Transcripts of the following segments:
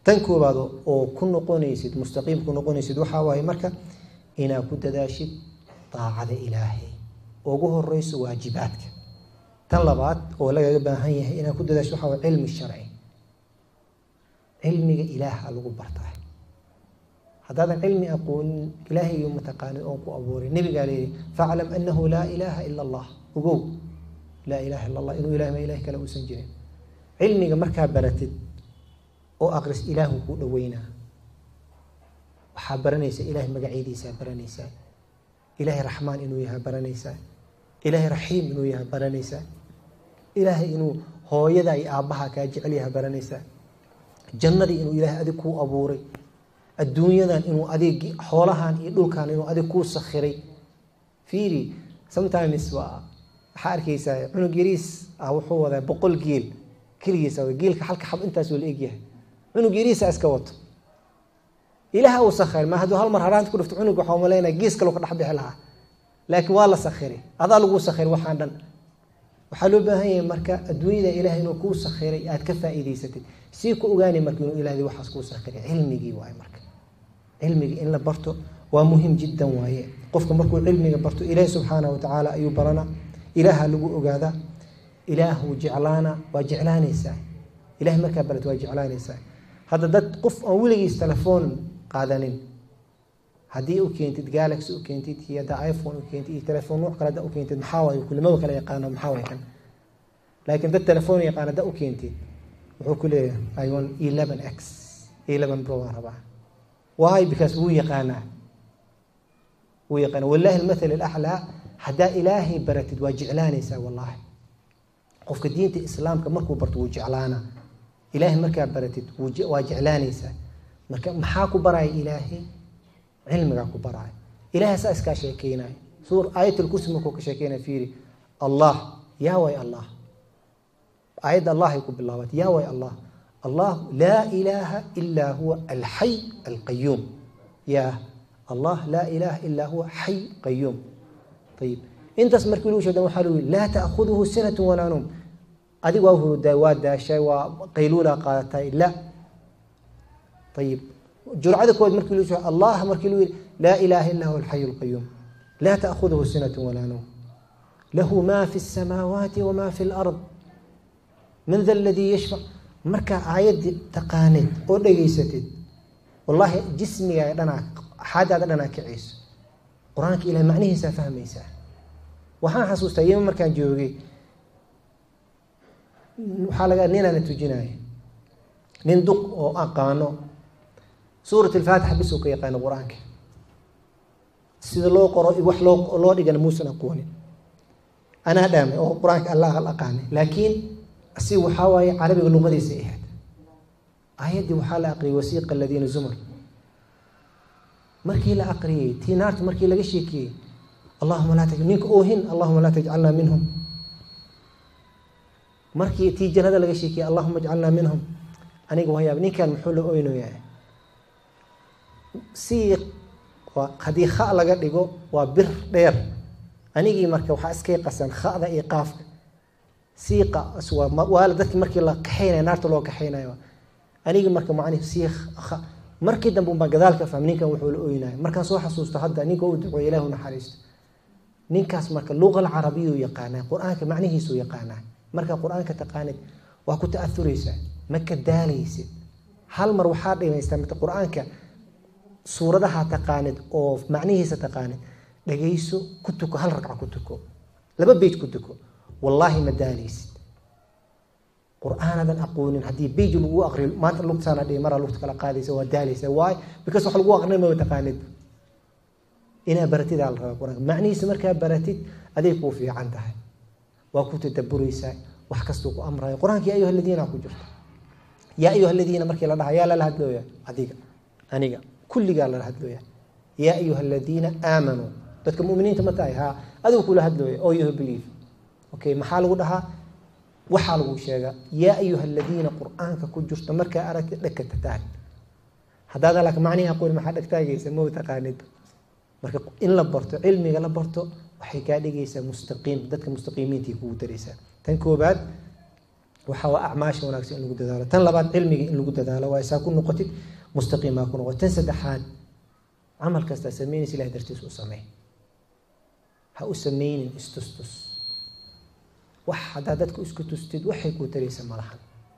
tan koobaad oo ku noqonaysid mustaqiim ku noqonaysid waxaa waaye marka inaad ku dadaashid daacada ilaahay ugu horeyso waajibaadka tan labaad oo lagaga baahan yahay inaad ku dadaashid waxaa waye cilmi sharci cilmiga ilaaha lagu bartaa haddaadan cilmi aqoonin ilaahay iyo mataqaanid oon ku abuuray nabigaa leeyahy faclam anahu laa ilaaha ila allah ogow laa ilaha illa allah inuu ilahay ma ilahi kale uusan jirin cilmiga markaa baratid oo aqris ilaahu kuu dhaweynaa waxaa baranaysaa ilaahay magacyadiisaa baranaysaa ilaahay raxmaan inuu yahay baranaysaa ilaahay raxiim inuu yahay baranaysaa ilaahay inuu hooyada iyo aabbaha kaa jecel yahay baranaysaa jannadii inuu ilaahay adig kuu abuuray adduunyadan inuu adig xoolahan iyo dhulkan inuu adig kuu sakhiray fiiri sometimes waa waxaa arkaysaa cunug yariis ah wuxuu wadaa boqol geel keligiisa geelka halka xab intaasoo la egyahay cunug yariisa iska wato ilaah uu sakhir ma hadduu hal mar haraanta ku dhifto cunug waxaa umalaynaya gees kaloo ka dhex bixi lahaa laakiin waa la sakhiray adaa laguu sakhir waxaan dhan waxaa loo baahan yahay marka adduunyada ilaah inuu kuu sakhiray aad ka faa'iidaysatid sii ku ogaanay marka inuu ilaahdi waxaas kuu sakhiray cilmigii waaye marka cilmigii in la barto waa muhim jiddan waaye qofka markuu cilmiga barto ilaahi subxaanahu watacaala ayuu barana ilaaha lagu ogaadaa ilaahu jeclaana waa jeclaanaysaa ilahay markaa barat waa jeclaanaysaa hadda dad qof aan weligiis telefoon qaadanin haddii u keentid galaxy u keentid iyo haddaa iphone u keentid iyo telefoon nuuc kale haddaa u keentid maxaa waaye kulimaba kala yaqaano maxaa waaye kan laakiin dad telefoon yaqaan haddaa u keentid wuxuu ku leeyahay i want eleven x eleven pro waan rabaa why because wuu yaqaanaa wuu yaqaana wallahi almathal alaxlaa haddaa ilaahay baratid waa jeclaanaysaa wallahi qofka diinta islaamka markuu barto wuu jeclaanaa ilaahay markaa baratid waa jeclaanaysaa marka maxaa ku baraya ilaahay cilmigaa ku baraya ilahay saa iskaa sheekeynaya suur aayatulkursi markuu ka sheekeynaya fiiri allah yaa way allah aayadda allah ay ku bilaabatay yaa way allah allah laa ilaaha ilaa huwa alxay alqayuum yaa allah laa ilaaha ilaa huwa xay qayuum ayib intaas markii lagu sheegdan waxaa lagu yihi laa ta'khuduhu sinatu walaa nuum adig waa hurudaa waa daashay waa qayluulaa qaadatay la ayib jurcada koowaad markii lagu sheeg allah markii lagu yihi laa ilaaha illa huwa alxayu alqayuum laa ta'khuduhu sinatu walaa nuum lahu ma fi الsamaawaati wama fi اlard man da aladii yashfac markaa aayaddii taqaanid oo dhegaysatid wallaahi jismigaaga dhanaa xaadaada dhanaa kacayso qur-aanka ilahay macnihiisaa fahmaysaa waxaan xasuustaa yema markaan joogay waxaa laga ninaana tujinaya nin duq oo aqaano suurat alfaatixa bis uu ka yaqaano qur-aanka sida loo qoro wax loo loo dhigana muusan aqoonin anaa dhaamay oo qur-aanka alla aqaanay laakiin si waxaa waaye carabiga luqadiisa ahayd aayaddii waxaa la aqriyay wasiiqa aladiina zumar markii la aqriyey tii naarta markii laga sheekiyey allahuma laa taj ninka oohin allahuma laa tajcalnaa minhum markii tii jannada laga sheekiyey allahuma ajcalnaa minhum aniga wayaab ninkan muxuu la oynayaa si haddii kha laga dhigo waa bir dheer anigii marka waxaa iskay qasan khada iyo qaafka siiqa waala dadki markii la kaxaynaya naarta loo kaxaynayo anigii marka macnihi sii markii dambe unbaa gadaalka faham ninkan wuxuu la oynayo markaan soo xasuusto hadda ninka u duceeyo ilaahu naxariisto ninkaas marka luqa alcarabiyuu yaqaanaa qur-aanka macnihiisuu yaqaanaa markaa qur-aanka taqaanid waa ku ta'auraysaa ma ka daalaysid hal mar waxaa dhimaystaa mata qur-aanka suuradaha taqaanid oo macnihiisa taqaanid dhagayso ku tuko hal ragca ku tuko laba beyj ku tuko wallaahi ma daalaysid qur-aanadan aqoonin haddii beyj lagu aqriyo maanta lugtaana dhihi maraa lugta kala qaadaysa waa daalaysa waay because wax lagu aqrinay ma taqaanid inaa baratidaa la rabaa qur-aanka macnihiisa markaa baratid aday kuu fiican tahay waa ku tadaburaysaa wax kastuu ku amrayo qur-aanka yaa ayuha aladiina ku jirto yaa ayuha aladiina markii la dhaha yaa lala hadlooya adiga aniga kulligaa lala hadlooya yaa ayuha aladiina aamanuu dadka muminiinta ma tahay haa adigu kula hadlooya oo you believe okay maxaa lagu dhahaa waxaa lagu sheegaa yaa ayuha aladiina qur-aanka ku jirto markaa aragti dhegka tataag haddaad alak macnihi aqooni maxaa dhegtaagaysa ma taqaanid marka in la barto cilmiga la barto waxay kaa dhigaysaa mustaqiim dadka mustaqiimiintii kugu daraysaa tan koobaad waxa waa acmaasha wanaagsan in lagu dadaalo tan labaad cilmiga in lagu dadaalo waa isaa ku noqotid mustaqiimaa ku noqotid tan saddexaad camal kastaa sameynaysa ilahay dartiis u sameey ha u sameynin istustus wax haddaa dadka isku tustid waxay kuu taraysa malahan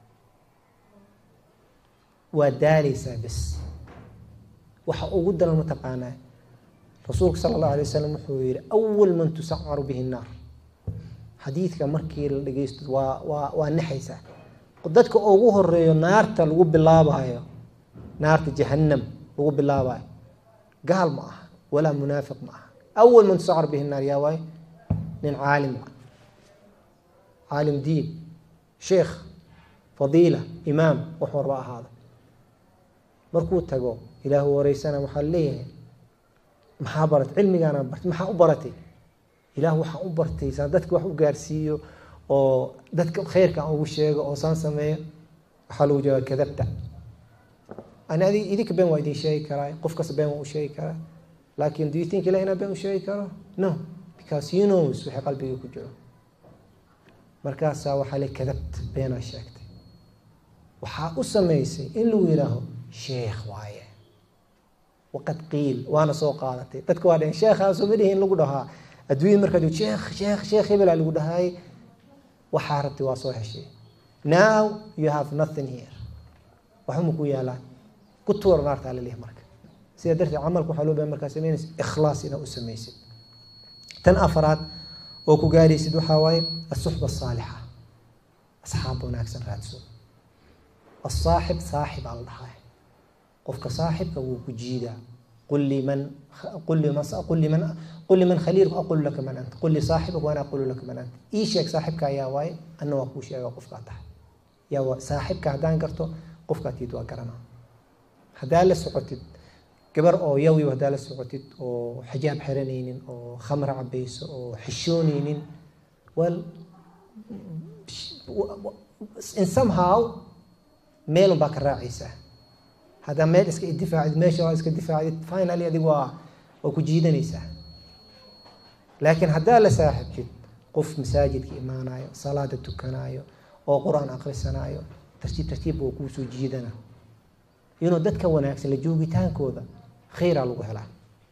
waa daaleysaa bes waxa ugu daran mataqaanaa rasuulka sala allahu alay wasalam wuxuu yihi awal man tusacaru bihi nnaar xadiidka markii la dhegeysto waa waa waa naxaysaa dadka ugu horeeyo naarta lagu bilaabayo naarta jahannam lagu bilaabayo gaal ma aha walaa munaafiq ma aha awal man tusacaru bihi nnaar yaa waayo nin caalim ah caalim diin sheekh fadiila imaam wax warba ahaada markuu tago ilaahu wareysana waxaa leeyahay maxaa baratay cilmigaana bartay maxaa u baratay ilaah waxaan u bartay saan dadka wax u gaarsiiyo oo dadka khayrka aan ugu sheego oo saan sameeyo waxaa lagu jawaaba kadabta ani adig idinka been waa idin sheegi karaa qof kasta been waa u sheegi karaa laakin do you think ilah inaa been u sheegi karo no because you knows wixii qalbiga ku jiro markaasaa waxaa le kadabta beenaa sheegtay waxaa u sameysay in lagu yihaaho sheekh waaye waqad qiil waana soo qaadatay dadka waa dhaheen sheekhaasoo ma dhihin lagu dhahaa adduunyada markaad sheekh sheekh sheekh hebelaa lagu dhahaay waxaa rabtay waa soo heshay now you have nothing here waxuma ku yaalaan ku tuura naartaa laleeyahay marka sidaa darteed camalka waxaa loo bahay markaa sameynaysa ikhlaas inaa u samaysid tan afaraad oo ku gaaraysid waxaa waaye asuxba asaalixa asxaab wanaagsan raadso asaaxib saaxib aa la dhahaa qofka saaxibka wuu ku jiidaa qul liman qul liman qul liman qul liman khaliilku aqulu laka man anta qul lisaaxibaka waana aqulu laka man anta ii sheeg saaxibka ayaa waaye anna waa kuu sheega qofkaa tahay yaa waa saaxibka haddaan garto qofkaa tiid waa garanaa haddaa la socotid gabar oo yawiw haddaa la socotid oo xijaab xiranaynin oo khamra cabayso oo xishoonaynin well in somehow meelun baa ka raacaysaa haddaa meel iska difaacid meesha waa iska difaacid finally adig waa waa ku jiidanaysaa laakiin haddaa la saaxibtid qof masaajidka imaanayo salaada tukanaayo oo qur-aan akhrisanaayo tartiib tartiib waa kuu soo jiidana inuu dadka wanaagsan la joogitaankooda khayraa lagu helaa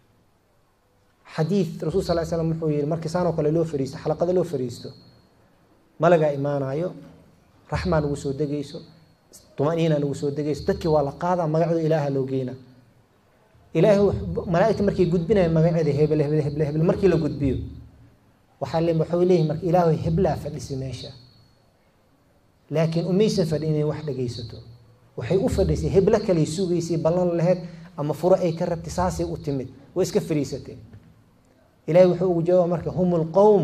xadiid rasul sal slam wuxuu yihi markii saanoo kale loo fariisto xalaqada loo fariisto malagaa imaanayo raxmaa nagu soo degayso tumaniina nagu soo degayso dadkii waa la qaadaa magacooda ilaaha loo geynaa ilaahay malaaigta markay gudbinayan magaceeda hebel hebel heble hebel markii la gudbiyo waxaa le waxuu leeyahy marka ilaahay heblaa fadhisi meesha laakiin umaysan fadhi inay wax dhagaysato waxay u fadhisay heblo kaley sugaysay ballan laheyd ama furo ay ka rabtay saasay u timid way iska fariisateen ilahay wuxuu ugu jawaaba marka hum lqowm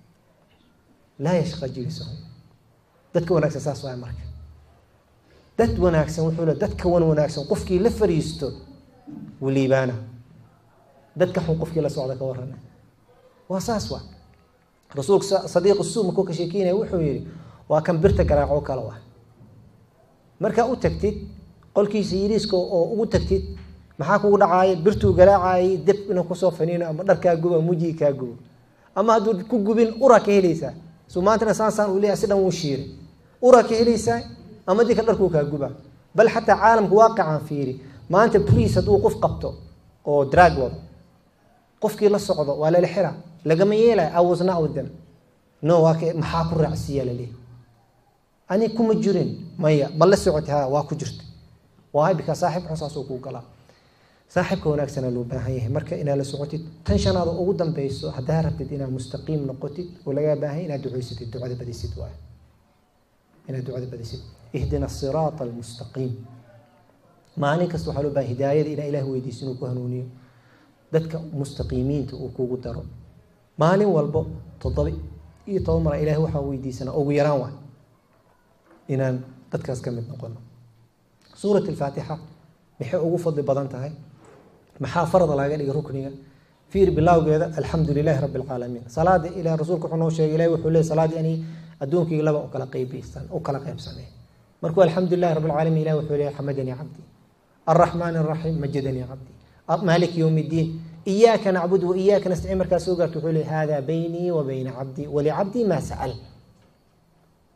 laa yashqa jilisahum dadka wanaagsan saas waay marka dad wanaagsan wuxuu le dadka wan wanaagsan qofkii la fariisto wuu liibaana dadka xun qofkii la socda ka warana waa saas waa rasuulka sadiiq suu markuu ka sheekeynaya wuxuu yihi waa kan birta garaacoo kale wa markaa u tagtid qolkiisa yiriiska oo ugu tagtid maxaa kugu dhacaaya birtuu garaacayay deb inuu kusoo faniino ama dharkaa gubo ama wejigii kaa gubo ama hadduu ku gubin uraa ka helaysaa su maantana saansaan uu leeyahay si dhan wuu shiiray uraa ka helaysaa ama dinka dharkuu kaa guba bal xataa caalamka waaqicaan fiiri maanta briis hadduu qof qabto oo drag wado qofkii la socdo waa lala xira lagama yeelaya i was not with them no waa ka maxaa ku raacsiiya laleeyahy ani kuma jirin maya ma la socoti ha waa ku jirta waayo bika saaxib xun saasuu kuu galaa saaxibka wanaagsana loo baahan yahay marka inaad la socotid tan shanaad oo ugu dambeyso haddaa rabtid inaad mustaqiim noqotid oo lagaa baahan inaad ducaysatid ducada badisid waay inaad ducada badisid ihdina asiraata almustaqiim maalin kasta waxaa loo bahan hidaayada inaa ilaah weydiiso inuu ku hanuuniyo dadka mustaqiimiinta uu kugu daro maalin walbo toddoba iyo toban mara ilahay waxaan weydiisanaa ugu yaraan waay inaan dadkaas ka mid noqono suurat alfaatixa maxay ugu fadli badan tahay maxaa farada laga dhigay rukniga fiir bilowgeeda alxamdu lilahi rabbi alcaalamiin salaada ilah rasuulka wuxuu noo sheegay ilahi wuxuu leey salaadii ani adduunkayga laba u kala qaybiysan u kala qaybsanay markuu alxamdu lilahi rabbi alcaalamiin ilahi wuxuu leeyahay xamadanii cabdi الرحمن الرحيم مجدني عبدي مالك يوم الدين إياك نعبد وإياك نستعين مركز سوقر تقول هذا بيني وبين عبدي ولعبدي ما سأل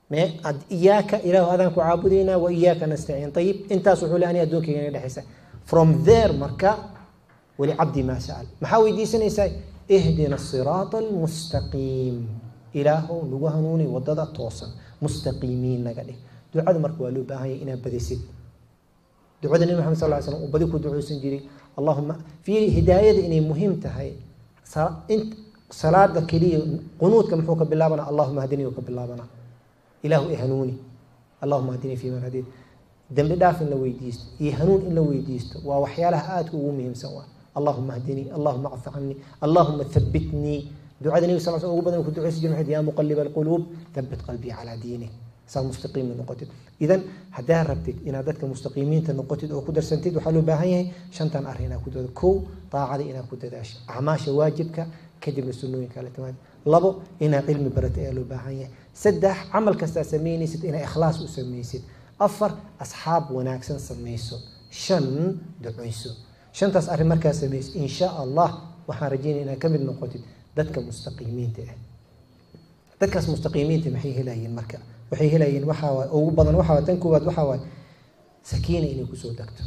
iyaaka ilahu adaan ku caabudaynaa wa iyaaka nastaciin ayib intaas wuxuu le ani adduunkayga naga dhexaysa from there marka walicabdi maa sa'al maxaa weydiisanaysaa ihdina asiraata almustaqiim ilaahow nagu hanuuni wadada toosan mustaqiimiin naga dhig ducada marka waa loo baahan yahay inaad badisid ducada nebi maxamed sal ly slam uu badi ku duceysan jiray allahuma fiiri hidaayada inay muhiim tahay salaada keliya qunuudka muxuu ka bilaabana allahuma hadini ka bilaabana ilaahu i hanuuni allahuma hadini fi man hadid dembi dhaaf in la weydiisto iyo hanuun in la weydiisto waa waxyaalaha aadka ugu muhiimsan waa allahuma hdinii allahuma cfi canii allahuma habitnii ducada nebi sal sl ugu badan ku duceysan jir maxayd yaa muqaliba alquluub habit qalbii calaa diinik saa mustaqiima noqotid idan haddaa rabtid inaad dadka mustaqiimiinta noqotid oo ku darsantid waxaa loo baahan yahay shantan arrin inaad ku dadaasho kow daacada inaad ku dadaasho acmaasha waajibka kadibna sunnooyinka kala timaad labo inaad cilmi barata ayaa loo baahan yahay saddex camal kastaa samaynaysid inaad ikhlaas u samaysid afar asxaab wanaagsan samayso shan duceyso shantaas arrin markaa samaysid insha allah waxaan rajeynaya inaad ka mid noqotid dadka mustaqiimiinta ah dadkaas mustaqiimiinta maxay helayeen marka waxay helayeen waxaa waay ugu badan waxaa waay tan koowaad waxaa waay sakiina inay kusoo degto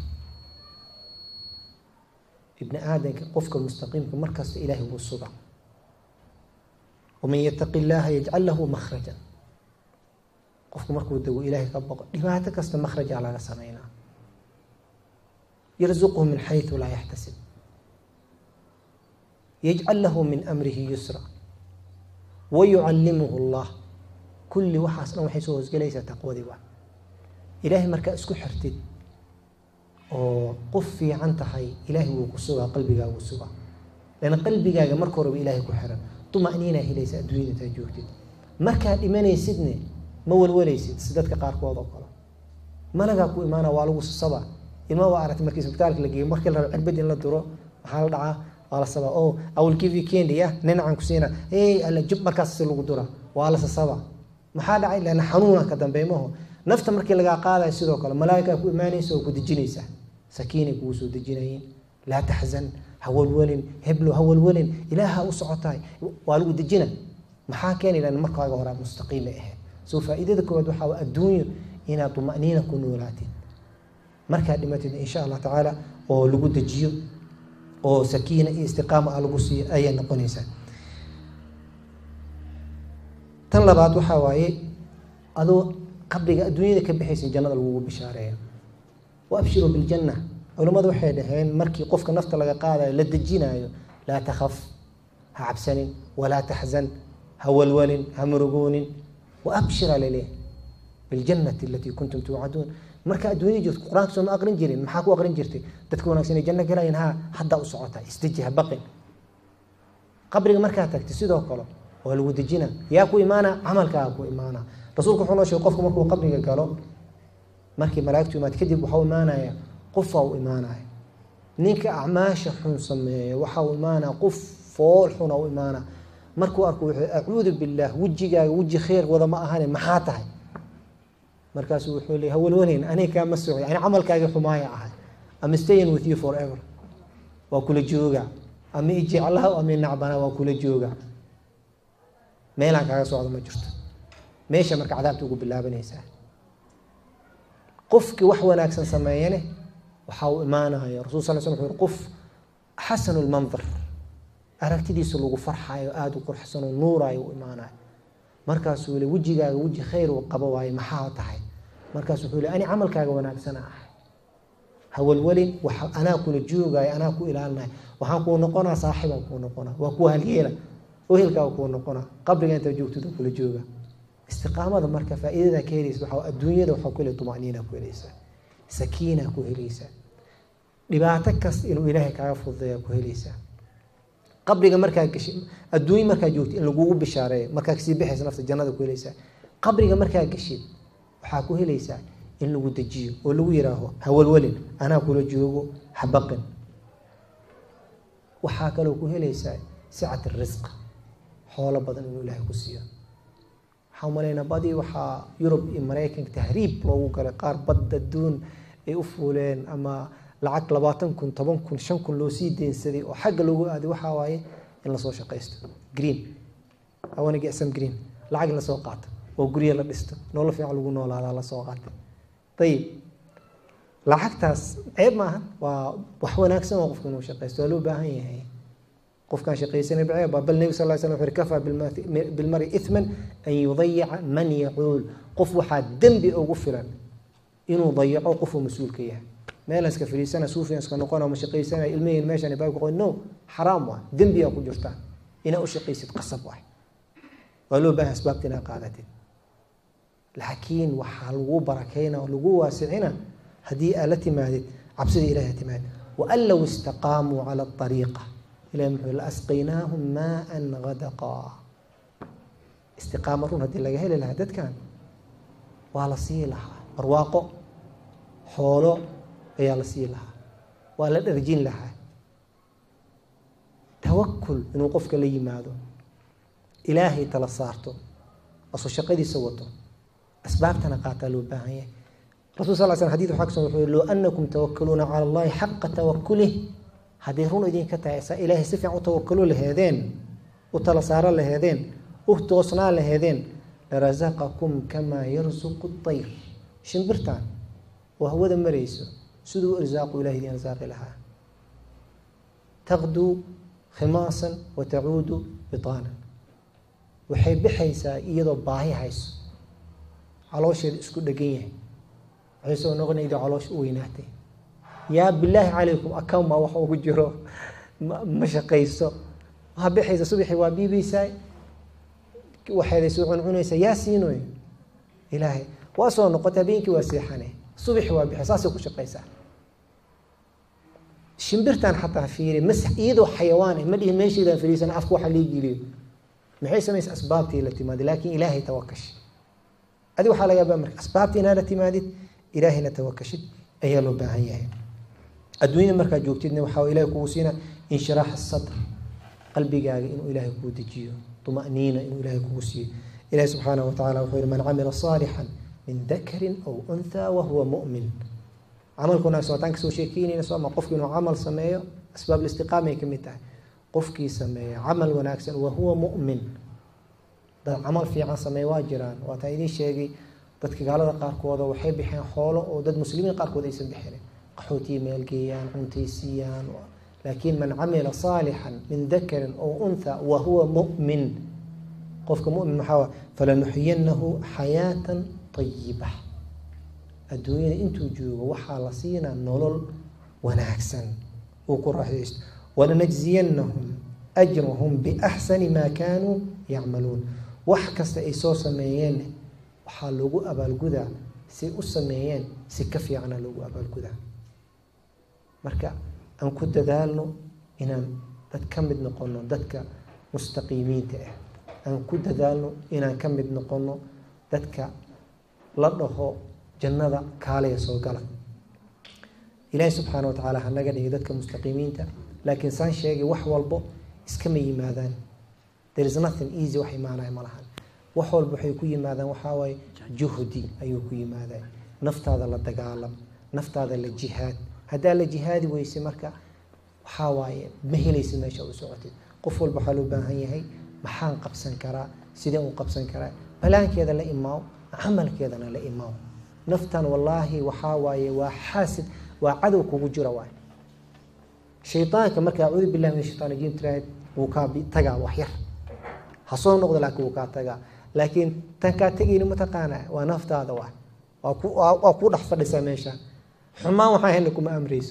ibni aadanka qofka mustaqiimka markasta ilaahay wuu suga waman yataqi illaaha yajcal lahu makhrajan qofku markuu dego ilaahay ka boqo dhibaato kasta makhrajaa laga sameynaa yarzuqhu min xayثu laa yaxtasib yajcal lahu min amrihi yusra wayucallimuhu اllah kulli waxaas dhan waxay soo hoosgelaysaa taqwadii waa ilaahay markaa isku xirtid oo qof fiican tahay ilaahay wuu ku sugaa qalbigaagu sugaa lana qalbigaaga marka horeba ilaahay ku xiran duma'niinaa helaysa adduunyada intaa joogtid markaa dhimanaysidne ma walwalaysid si dadka qaarkood oo kale malagaa ku imaana waa lagu sasaba ilma waa aragtay markii isbitaalka la geeyo markii la rabo cirbad in la duro maxaa la dhacaa waa la sabaa oh I will give you candy ya ninacaan ku siina hey alla jub markaas si lagu dura waa la sasaba maxaa dhacay lana xanuuna ka dambeeymaho nafta markii lagaa qaadayo sidoo kale malaa'ikaa ku imaanaysa oo ku dejinaysa sakiinay kugu soo dejinayeen laa taxzan ha walwalin heblo ha walwalin ilaaha u socotahay waa lagu dejina maxaa keenay lan markaaga hore mustaqiimay ahayd soo faa'iidada koowaad waxaa waa adduunyo inaad duma'niina ku noolaatid markaad dhimatid insha allah tacaala oo lagu dejiyo oo sakiina iyo istiqaama a lagu siiyo ayay noqonaysaa tan labaad waxaa waaye adoo qabriga adduunyada ka bixaysa jannada lagugu bishaareeyo wa abshiruu biljanna culimmadu waxay dhaheen markii qofka nafta laga qaadayo la dejinaayo laa takhaf ha cabsanin walaa taxzan ha walwalin ha murugoonin wa abshira laleeh biljannati alatii kuntum tuucaduun marka adduunyada joogto qur-aanka sooma aqrin jirin maxaa ku aqrin jirtay dadka wanaagsan ay janno galayeen ha haddaa u socotaa isdeji ha baqin qabriga markaa tagtay sidoo kale waa lagu dejina yaa ku imaana camalkaa ku imaana rasuulku wuxuu noo sheegay qofku markuu qabriga galo markii malaa'igtu imaad kadib waxau imaanaya qofaa u imaanaya ninka acmaasha xun sameeya waxa uu imaanaya qof fool xuna u imaana markuu arko wuxuu acuudu billaah wejigaaga weji khayr wada ma ahane maxaa tahay markaasuu wuxuu leey hawalwanayn aniga kaama socday ani camalkaagii xumaaya ahay ama stayin with you forever waa kula jooga ama ijeclaha ama nacbana waa kula jooga meelaan kaaga socdo ma jirto meesha marka cadaabta ugu bilaabanaysaa qofkii wax wanaagsan sameeyane waxaa uu imaanaya rasul sal sl wuxuu qof xasanu lmandar aragtidiisa lagu farxayo aada u qurxsanoo nuurayo u imaanayo markaasuu le wejigaaga weji khayr uu qabo waaye maxaa tahay markaasu wuxuu le ani camalkaaga wanaagsana ahay hawalwalin anaa kula joogaayo anaa ku ilaalinayo waxaan kuu noqonaa saaxibaan kuu noqonaa waa kuwa halyeela ohelkaa kuu noqonaa qabriga intaa joogtid kula jooga istiqaamada marka faa'iidada ka helaysa waxaa adduunyada waxaa ku helay tuma'niina ku helaysaa sakiina ku helaysaa dhibaato kasta inuu ilaahay kaaga fududeeya ku helaysaa qabriga markaa gashid adduunye markaa joogtid in lagugu bishaareeyo markaa kasii bixaysa nafta jannada ku helaysaa qabriga markaa gashid waxaa ku helaysaa in lagu dejiyo oo lagu yihaaho hawalwalin anaa kula joogo habaqin waxaa kaloo ku helaysaa sicat risq xoolo badan inuu ilaahay ku siiyo waxaa umalaynaa badii waxaa yurub iyo maraykanka tahriib loogu galay qaar badda duun ay u fuuleen ama lacag labaatan kun toban kun shan kun loo sii deynsaday oo xagga loogu aaday waxaa waaye in lasoo shaqaysto green awana get some green lacag in lasoo qaato oo guryo la dhisto nolol fiican lagu noolaadaa la soo qaatay ayib lacagtaas ceeb maaha waa wax wanaagsan oo qofka inuu shaqaysto waa loo baahan yahay qofkaan shaqaysanay baceeb bal nebi sal ly slam wuxuu kafaa bilmari ithman an yudayica man yacuul qof waxaa dembi ugu filan inuu dayaco qofuu mas-uulka yahay meelan iska fadhiisana suufiyan iska noqona ma shaqaysana ilmaheen meeshan baabka qoy no xaraam waa dembiyaa ku jirta inaa u shaqaysid qasab waay waa loo baahan asbaabta inaa qaadatid laakiin waxaa lagu barakayna oo lagu waasicina haddii aad la timaadid cabsida ilahi timaad waan low istaqaamuu cala ariiqa ilahi muxuu la asqaynaahum maaan gadaqaa istiqaamo run haddii laga heli lahaa dadkan waa la sii lahaa barwaaqo xoolo ayaa la sii lahaa waa la dharjin lahaa tawakul inuu qofka la yimaado ilaahay tala saarto asoo shaqadiisa wato asbaabtana qaataa loo baahan yahay rasul sal sl xadid waxaa kusugan wuxuu low anakum tawakaluuna cala allahi xaqa tawakulih hadday run idinka tahay saa ilaahay si fiican u tawakalo laheedeen u tala saaro laheedeen u toosnaa laheedeen larasaqakum kamaa yarsuqu dayr shimbirtan oo hawada marayso siduu irsaaqu ilahi idin irsaaqi lahaa taqduu khimaasan wa tacuudu bitaanan waxay bixaysaa iyadoo baahi hayso caloosheeda isku dhegan yahay waxay soo noqonayda caloosha u weynaatay yaa bilaahi calaykum account maa wax ugu jiro ma shaqayso waa bixaysa subaxii waa biibaysaa waxeeday soo cuncunaysaa yaa siinoy ilaahay waa soo noqota habeenkii waa seexane subaxii waa bixay saasay ku shaqaysaa shimbirtan xataa fiiri mas iyadoo xayawaan ma dhihin meeshaydaan fadhiisana afka waxa lii geliyo maxay samaysa asbaabtii la timaada laakiin ilaahay tawakash adi waxaa laga yaabaa marka asbaabta inaad la timaadid ilaahayna tawakashid ayaa loo baahan yahay adduunyada markaad joogtidna waxaa ilahay kugu siina inshiraax sadr qalbigaaga inuu ilaahay kuu dejiyo tuma'niina inuu ilaahay kugu siiyo ilahi subxaanahu watacala wuxuu yihi man camila saalixan min dakarin aw unthaa wahuwa mu'min camalka wanaagsan wataan kasoo sheekeynayna sooma qofki inuu camal sameeyo asbaab listiqaamay ka mid tahay qofkii sameeya camal wanaagsan wahuwa mu'min dad camal fiican sameeya waa jiraan waataa idiin sheegay dadka gaalada qaarkooda waxay bixeen xoolo oo dad muslimiin qaarkood aysan bixinin qaxootiyi meelgeeyaan cuntaysiiyaan laakiin man camila saalixan min dakarin aw untha wa huwa mu'min qofka mumin maxaa falanuxiyanahu xayaatan ayiba adduunyada intuu joogo waxaa la siinaa nolol wanaagsan uu ku raaxaysto walanajziyanahum ajrahum biaxsani maa kaanuu yacmaluun wax kasta ay soo sameeyeen waxaa loogu abaalgudaa say u sameeyeen si ka fiicana loogu abaalgudaa marka aan ku dadaalno inaan dad ka mid noqono dadka mustaqiimiinta ah aan ku dadaalno inaan ka mid noqono dadka la dhaho jannada kaalaya soo gala ilaahi subxaana wa tacaala hanaga dhigay dadka mustaqiimiinta laakiin saan sheegay wax walbo iskama yimaadaan there is nothing easy wax imaanaya ma lahan wax walba waxay ku yimaadaan waxaa waaye juhdi ayuu ku yimaadaa naftaada la dagaalam naftaada la jihaad haddaa la jihaadi weyse marka waxaa waaye ma helaysid meesha u socotid qof walba waxaa loo baahan yahay maxaan qabsan karaa sideen u qabsan karaa balaankeeda la imaaw camalkeedana la imaaw naftan wallaahi waxaa waaye waa xaasid waa cadow kugu jira waay shaydaanka marka acuudu billahi min shaytaan rajiim tiraahid wuu kaa tagaa wax yar ha soo noqdo laakiin wuu kaa tagaa laakiin tan kaa tegayni mataqaanaa waa naftaada waay waa ku waa ku dhex fadhisaa meesha xumaan waxaa hayna kuma amrayso